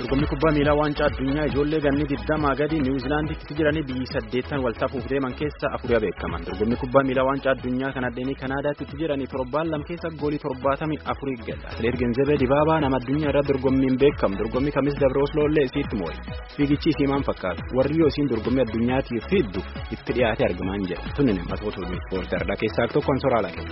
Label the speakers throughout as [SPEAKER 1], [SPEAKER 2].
[SPEAKER 1] Dorgommii kubbaa miilaa waancaa addunyaa ijoollee ganni digdamaa gadi niwuzilaanditti jiranii biyyi saddeettan waltafuuf deeman keessa afurii beekaman. Dorgommii kubbaa miilaa waancaa addunyaa kan addeenii Kanaadaatti jiranii torbaan lam keessa goolii torbaatamii afurii gala. Atileet Genzebee Dibaabaa nama addunyaa irratti dorgommiin beekamu. Dorgommii kamis dabre Osloolee isiitti moo'e. Fiigichi isii maal fakkaata? Warri yoo isiin dorgommii addunyaatiif fiddu itti dhiyaate argamaa hin jedhu. Tunin matoota ispoortii keessaa tokko kan soraa laata.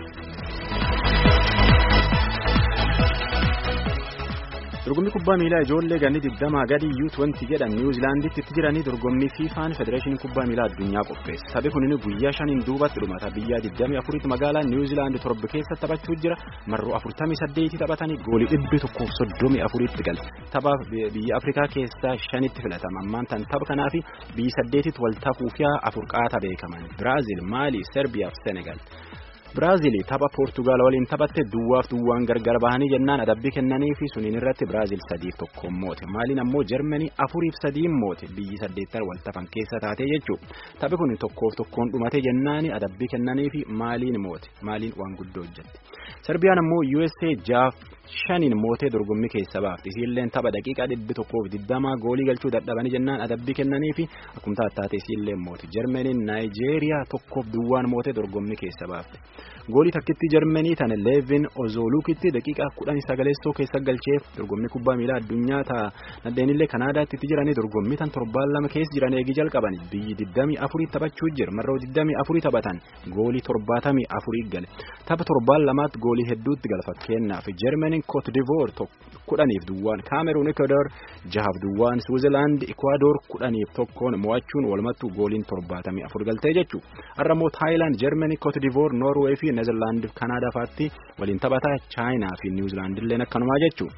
[SPEAKER 1] dorgommii kubbaa miilaa ijoollee ganni digdamaa gadi U20 jedhan niwuzilaanditti jiranii dorgommii fiifaan federeeshinii kubbaa miilaa addunyaa qopheesse taphni kunin guyyaa shaniin duubatti dhumata biyya 24 magaalaa niwuzilaandi torba keessa taphachuu jira marroo 48 taphatanii goolii dhibbi tokkoof 34tti gale taphaaf biyya afrikaa keessaa shanitti filatama ammaan tan tapha kanaafi biyyi saddeetitti wal tafuufiyaa afur qaata beekaman biraazil maalii serbiyaa fi senegal. Biraazil tapha Poortugaal waliin taphatte duwwaaf duwwaan gargar bahanii jennaan adabbii kennanii fi suniin irratti Biraazil sadiif tokkoon moote maaliin ammoo Jarmanii afuriif sadiin moote biyyi saddeettan wal tafan keessa taatee jechuudha taphi kun tokkoof tokkoon dhumate jennaani adabbii kennanii fi maaliin moote maaliin waan guddoo hojjette Serbiyaan ammoo USA jaaf shaniin mootee dorgommii keessa baafte isiilleen tapha daqiiqaa dhibbi tokkoof digdamaa goolii galchuu dadhabanii jennaan adabbii kennanii fi akkuma taataate isiilleen moote Jarmaniin Naayijeeriyaa tokkoof duwwaan mootee dorgommii keessa baafte. goolii takkitti jarmanii tan leevin ozooluukitti daqiiqaa kudhan sagaleessoo keessa galcheef dorgommii kubbaa miilaa addunyaa ta'a nadheenillee kanaadaatti jiranii dorgommii tan torbaan lama keessa jiran eegi jalqaban biyyi digdamii afurii taphachuu jira marroo digdamii afurii taphatan goolii torbaatamii afurii gale tapha torbaan lamaatti goolii hedduutti gala fakkeenyaaf jarmaniin kootidivoor kudhaniif duwwaan kaameruun ekwadoor jahaaf duwwaan suwizilaand ekwadoor kudhaniif tokkoon mo'achuun walumattuu gooliin torbaatamii afur galtee jechuudha har'a immoo taayilaand jarmanii kootidivoor noorweey fi neezerlaand kanaadaa faatti waliin taphataa chaayinaa fi niwuzilaand illee akkanumaa jechuudha.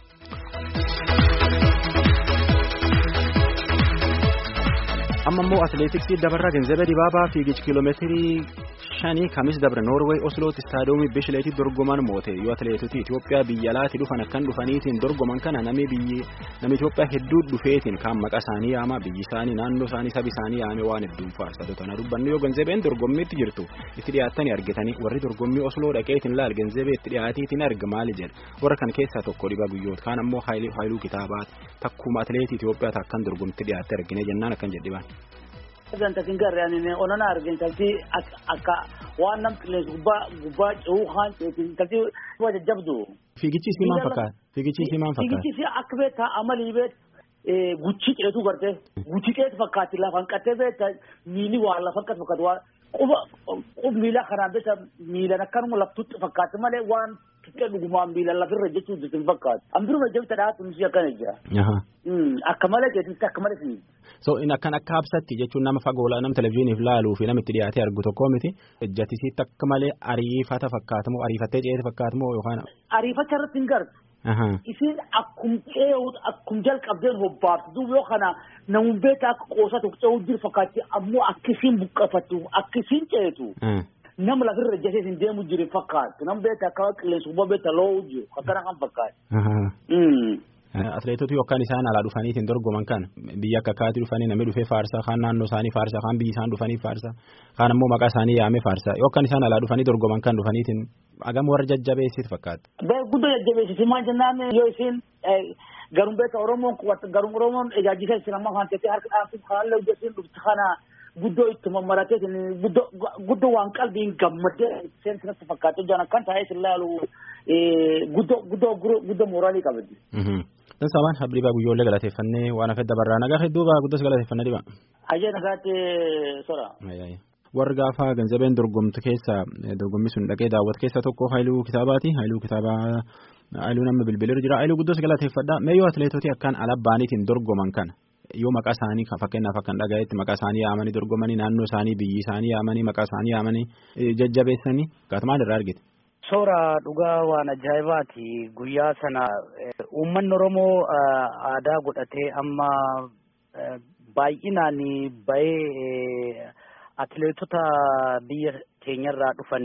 [SPEAKER 1] amma immoo atileetiksii dabarraa genzebee dibaabaa fiigicha kiiloomeetirii shanii kamis dabre noorweey oslootti istaadoomii bishileetti dorgoman moote yoo atileetota itiyoophiyaa biyya alaatti dhufan akkan dhufaniitiin dorgoman kana namni biyyi namni itiyoophiyaa hedduu dhufeetiin kaan maqaa isaanii yaama biyyi isaanii naannoo isaanii sabi isaanii yaame waan hedduun faarsa tana dubbannu yoo genzebeen dorgommiitti jirtu itti dhiyaattanii argitanii warri dorgommii osloo dhaqeetiin laal genzebee itti dhiyaatiitiin arga maali jedha warra kan keessaa tokko dhibaa guyyoota kaan ammoo haayiluu kitaabaati takkuma atileetii itiyoophiyaa takkan dorgommiitti dhiyaatte argine jennaan akkan jedhibaan.
[SPEAKER 2] Ganta kin garee ani onana argin talti akka waan nam qilleensa gubbaa gubbaa ce'uu kaan ceetin talti waa jajjabdu.
[SPEAKER 1] Fiigichi isii maal fakkaata? Fiigichi isii maal fakkaata?
[SPEAKER 2] Fiigichi isii akka beektaa amalii beet guchii ceetu garte guchii ceetu fakkaatti lafan qattee beekta miili waan lafan qatte fakkaatu waan quba qub miila kanaan beekta miilan akkanuma laftutti fakkaatti malee waan tuqqee dhugumaan miilan lafirra jechuu jirtu hin fakkaatu. Ambiruma jabta dhaatu nuti akkana jira. Akka malee jechuutti akka malee fiigi.
[SPEAKER 1] So in akkan akka habsatti jechuun nama fagoo nama televizyiiniif laaluu fi nama itti dhiyaatee argu tokko miti ejjatisiitti akka malee ariifata fakkaatamoo ariifattee ceete fakkaatamoo yookaan.
[SPEAKER 2] Ariifacha irratti hin gartu. Isin akkum ce'uut akkum jalqabdeen hobbaaftu duuba yoo kana namun beekta akka qoosatu ce'uu jiru fakkaatti ammoo akkisiin buqqafattu akkisiin ceetu. Nama lafirra ejjatee isin deemu jiru fakkaatu nama beekta akka qilleensa gubbaa beekta lo'uu jiru akkana kan fakkaatu.
[SPEAKER 1] Atileetota yookaan isaan alaa dhufaniitiin dorgoman kan biyya akka akkaatti dhufanii namni dhufee faarsaa kaan naannoo isaanii faarsaa kaan biyyi isaan dhufanii faarsaa kaan ammoo maqaa isaanii yaamee faarsaa yookaan isaan alaa dhufanii dorgoman kan dhufaniitiin hagam warra jajjabeessiit fakkaata.
[SPEAKER 2] Guddoo jajjabeessiti maal jennaan yoo isin garum beekta Oromoon garum Oromoon ejaajisa isin amma kan teessee harka dhaabsiif haalli hojjetiin dhufti kana guddoo itti mammaratee guddoo waan qalbiin gammadee seensinatti fakkaatee jiran akkan taa'ee isin laalu guddoo guddoo guddoo mooraalii qabdi.
[SPEAKER 1] Dan sabaan habriibaa guyyoollee galateeffannee waan hafe dabarraa nagaa hedduu baa guddas galateeffannee dhiba.
[SPEAKER 2] Ajee nagaatti sora.
[SPEAKER 1] Warri gaafa ganzabeen dorgomtu keessa dorgommii sun dhaqee daawwatu keessa tokko haayiluu kitaabaati. Haayiluu kitaabaa haayiluu nama bilbileerra jira. Haayiluu guddas galateeffadha. Meeyyoo atileetoti akkaan alabbaaniitiin dorgoman kana yoo maqaa isaanii fakkeenyaaf akkan dhagayetti maqaa isaanii yaamanii dorgomanii naannoo isaanii biyyi isaanii yaamanii maqaa isaanii yaamanii jajjabeessanii gaatumaan irraa argite.
[SPEAKER 3] Soora dhugaa waan ajaa'ibaati guyyaa sana uummanni Oromoo aadaa godhatee amma baay'inaan bahee atileetota biyya keenyarraa dhufan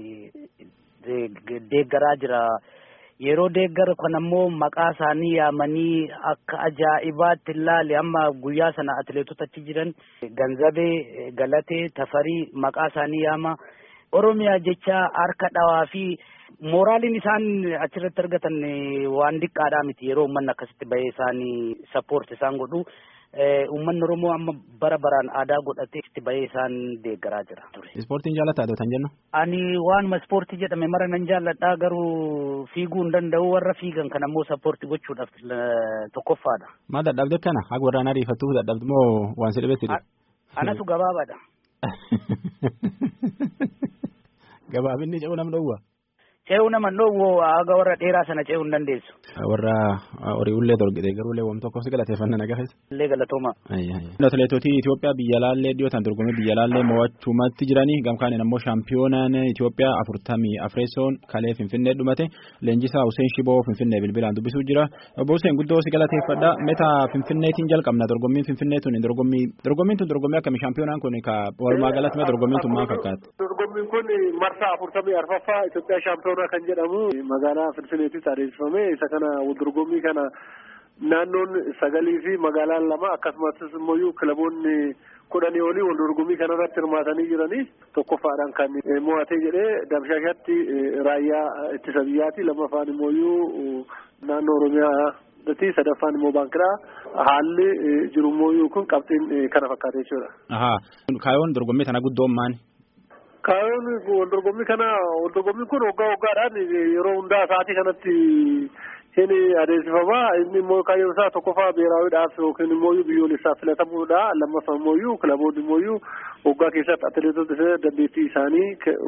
[SPEAKER 3] deeggaraa jira. Yeroo deeggara kan ammoo maqaa isaanii yaamanii akka ajaa'ibaatti ilaali amma guyyaa sana atileetota achi jiran ganzabee galatee tafarii maqaa isaanii yaama. Oromiyaa jecha harka dhawaa fi Mooraaliin isaan achirratti argatan waan diqqaadhaa miti yeroo uummanni akkasitti bahee isaanii sappoorti isaan godhu. Uummanni Oromoo amma bara baraan aadaa godhatee itti bahee isaan deeggaraa jira ture.
[SPEAKER 1] Ispoortiin jaallataa dha jennu?
[SPEAKER 3] Ani waanuma ispoortii jedhame mara nan jaalladhaa garuu fiiguu hin danda'u warra fiigan kan ammoo sappoortii gochuudhaaf tokkoffaadha.
[SPEAKER 1] Maal dadhabde kana haga warraan ariifattuu dadhabde moo waan si dhibetti?
[SPEAKER 3] Anatu gabaabaadha.
[SPEAKER 1] Gabaabinni ce'uu nam dhowwa?
[SPEAKER 3] Ce'uu nama dhowwo haga warra dheeraa sana ce'uu hin dandeessu.
[SPEAKER 1] Warra horii ullee dorgite garuu illee wamtu tokkos galateeffannaa nagaafes.
[SPEAKER 3] Illee galatooma.
[SPEAKER 1] Atileetota Itoophiyaa biyya laallee dhiyootaan dorgommii biyya laallee mo'achuumatti jiranii gamkaaniin ammoo shaampiyoonaan Itoophiyaa afurtamii afreessoon kalee Finfinnee dhumate leenjisaa Hussein Shiboo Finfinnee bilbilaan dubbisuu jira. Obbo Hussein guddoo si galateeffadha. Meta Finfinneetiin jalqabna dorgommiin Finfinnee tuni dorgommii dorgommiin tun dorgommii akkamii shaampiyoonaan kun ka walumaa galatti mee dorgommiin tun maal fakkaata?
[SPEAKER 4] Dorgommiin kun marsaa afurtamii arfaffaa Itoophiyaa shaampiyoonaa kan jedhamu magaalaa Finfinneetti adeemsifame isa kana dorgommii kana naannoon sagalii fi magaalaan lama akkasumas immoo kilaboonni kudhanii olii wal dorgommii kanarratti hirmaatanii jiranii tokkoffaadhaan kan mo'atee jedhee dabshaashatti raayyaa ittisa biyyaati lammaffaan immoo naannoo oromiyaa sadaffaan immoo baankiraa haalli jiru immoo kun qabxiin kana fakkaate jechuudha.
[SPEAKER 1] Kaayoon dorgommii kana guddoon maali?
[SPEAKER 4] Kaayoon wal dorgommii kana wal dorgommiin kun waggaa waggaadhaan yeroo hundaa sa'aatii kanatti hin adeemsifama inni immoo kaayyoon isaa tokkoffaa beeraawiidhaaf yookiin immoo biyyoolessaaf filatamuudha lammaffaa immoo kilaboonni immoo waggaa keessatti atileetota dandeettii isaanii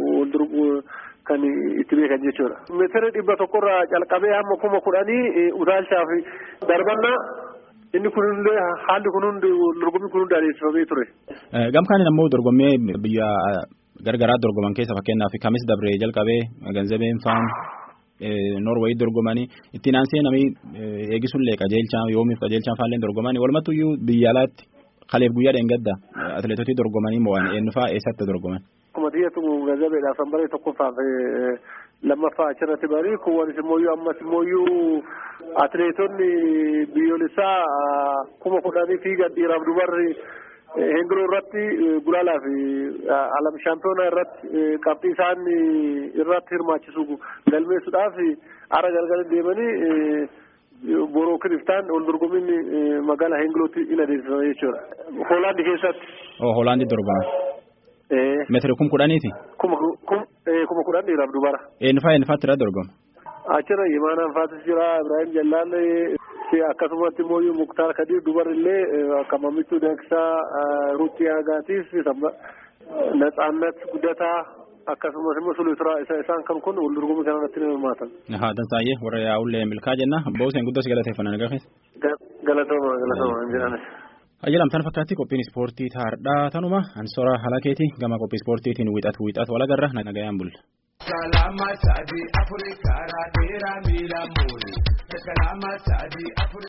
[SPEAKER 4] wal kan itti beekan jechuudha. Meetira dhibba tokkorraa calqabee hamma kuma kudhanii utaalchaaf darbannaa inni kunillee haalli kun hundi dorgommii kun hundi adeemsifamee ture.
[SPEAKER 1] Gamkaaniin ammoo dorgommii biyya gargaraa dorgoman keessa fakkeenyaaf kamis dabree jalqabee ganzabeen faan Noorweey dorgomanii ittiin aansee namni eegisuullee qajeelchaa yoomiif qajeelchaan faalleen dorgomanii walumattuyyuu biyya alaatti kaleef guyyaa dheengadda atileetotii dorgomanii mo'an eenyufaa eessatti dorgoman.
[SPEAKER 4] Akkuma xiyyatu ganzabeedhaaf kan baree tokkoffaaf lammaffaa achirratti barii kuwwanis immoo ammas immoo atileetonni biyyoolessaa kuma kudhanii fiigan dhiiraaf dubarri hengiroo irratti gulaalaa fi alam shaampiyoonaa irratti qabxii isaan irratti hirmaachisu galmeessuudhaaf ara galgala deemanii boroo kiriftaan wal dorgommiin magaalaa hengirootti in adeemsifama jechuudha. Hoolaandi keessatti.
[SPEAKER 1] Oo Hoolaandi dorgoma. Meetira kum kudhaniiti.
[SPEAKER 4] Kuma kuma kudhan dhiiraaf dubara.
[SPEAKER 1] Eenyufaa eenyufaatti irra dorgoma.
[SPEAKER 4] Achirra Imaanaan Faatis jira Ibrahim Jallaal akkasumatti immoo Muktaar Kadir dubarillee akka Mamittuu Dankisaa Ruutii Agaatiif Natsaannat Guddataa akkasumas immoo Sulisuraa isaan kan kun wal dorgommii kanarratti ni hirmaatan.
[SPEAKER 1] Haa Dansaayyee warra yaa'ullee milkaa jenna booseen guddoo si galateeffannaa nagaa keessa.
[SPEAKER 4] Galatooma galatooma hin jedhanis.
[SPEAKER 1] Ayyalamtaan fakkaatti qophiin ispoortii taardhaa tanuma ansora halakeeti gama qophii ispoortiitiin wixatu wixatu walagarra nagayaan bulla. Kalama sadi Afrikaa dheeraa miila muuri. Kalama sadi Afrikaa.